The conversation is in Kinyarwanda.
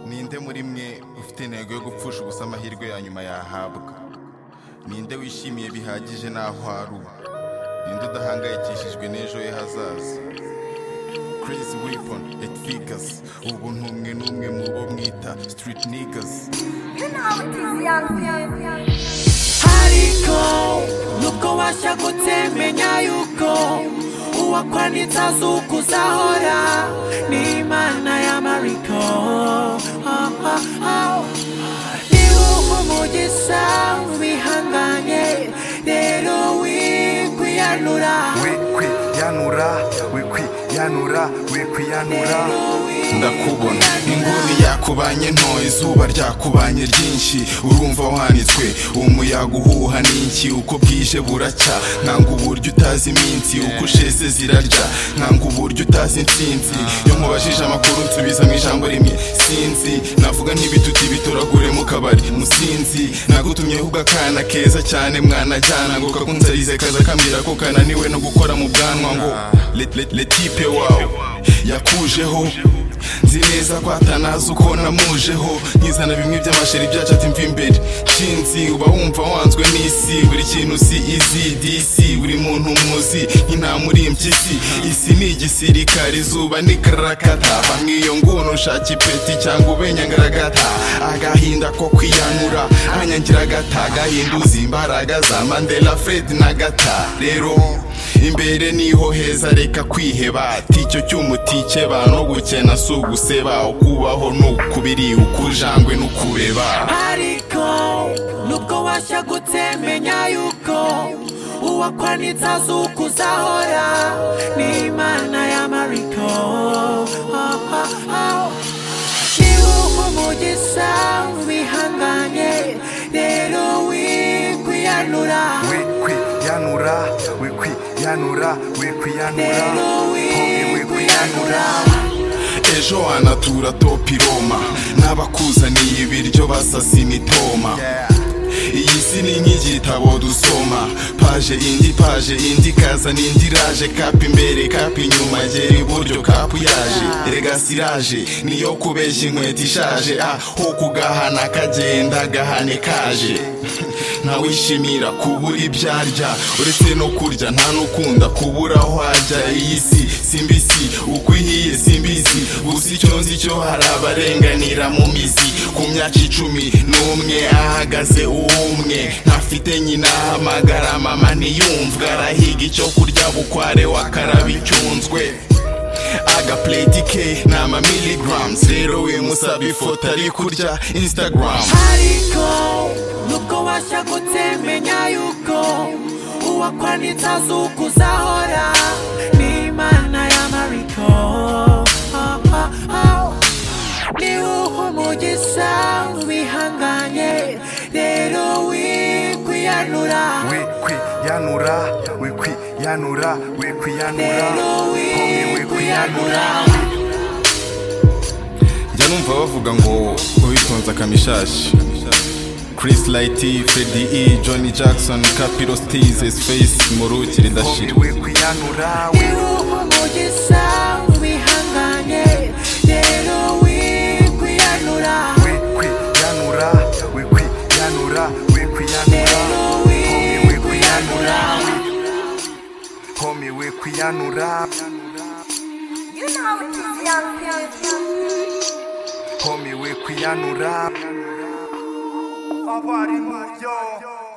ninde muri mwe ufite intego yo gupfusha ubusa amahirwe ya nyuma yahabwa ninde wishimiye bihagije n'aho ari ubu ninde udahangayikishijwe n'ejo he hazaza crazy weapon it figures ubu ntumwe n'umwe mu bo mwita street niggas ariko nuko washagutse menya yuko uwakwanitse azukuzahora n'imana y'amariko oh, oh, oh. nibuha umugisha wihanganye rero wikwiyanura wikwiyanura wikwiyanura wikwiyanura ndakubona inguni yakubanye nto izuba ryakubanye ryinshi urumva wanitswe umuyaga uhuha n'inki uko bwije buracya nkanga uburyo utazi iminsi uko usheze zirarya nkanga uburyo utazi intsinzi iyo mubajije amakuru nsubiza mu ijambo rimwe sinzi navuga ntibituti bitoragure mu kabari musinzi nagutumyeho ugakana keza cyane mwanajyana ngo kakunzarize kaza kambwira ko kananiwe no gukora mu bwanwa ngo le- le- letipe wawe yakujeho nzi neza ko atanazi uko namujeho nkizana bimwe by'amasheri byacu ati mva imbere nshinzi uba wumva wanzwe n'isi buri kintu si izi disi buri muntu muzi nk'intama uri impyisi isi ni igisirikare izuba ni karakata bamwe iyo nguni ushaka ipeti cyangwa ubenya ngaragata agahinda ko kwiyanura anyangira agata agahinduza imbaraga za mandela fred na gata rero imbere niho heza reka kwiheba ticyo cyuma utikeba no gukena si uguseba ukubaho ni ukubiri ukujangwe n'ukubeba ariko nubwo washagutse menya yuko uwakwanitse azukuzahora n'imana y'amariko oh, oh, oh. nibuha umugisha wihanganye rero wikwiyanura wikwiyanura wikwiyanura wikwiyanura rero Homie, wikwiyanura ejo wanatura topi roma n'abakuzaniye ibiryo basasina itoma iyi si ni nk'igitabo dusoma paje indi paje indi kaza n'indi iraje kapu imbere kapu inyuma gera iburyo kapu yaje erega siraje niyo kubeshya inkweto ishaje ah ho kugahana kagenda gahane kaje ntawishimira kubura ibyo arya uretse no kurya nta n'ukunda kubura aho ajya iyi si simbisi uko ihiye simbizi gusa icyo nzi cyo hari abarenganira mu mizi ku myaka icumi n'umwe ahagaze uwumwe ntafite nyina hamagara mama ntiyumvwe arahiga icyo kurya bukware wakaraba icyunzwe agapleti ke ni amamiligrams rero wimusaba ifoto ari kurya instagram ariko nuko washagutse menya yuko uwakwanitse azukuzahora n'imana y'amariko oh, oh, oh. niwuha umugisha wihanganye rero wikwiyanura wikwiyanura wikwiyanura wikwiyanura rero Homie, wikwiyanura wikwiyanura njya numva bavuga ngo uwitonze akamishashi Chris Lighty, Freddy E, Johnny Jackson, Capiro Steez, Space, Muruki, Homie, Ridashira. wikwiyanura niwuha umugisha wihanganye rero wikwiyanura wikwiyanura wikwiyanura wikwiyanura Homie, wikwiyanura Homie, wikwiyanura You know how it is, young people. Homie, wikwiyanura abarimu yo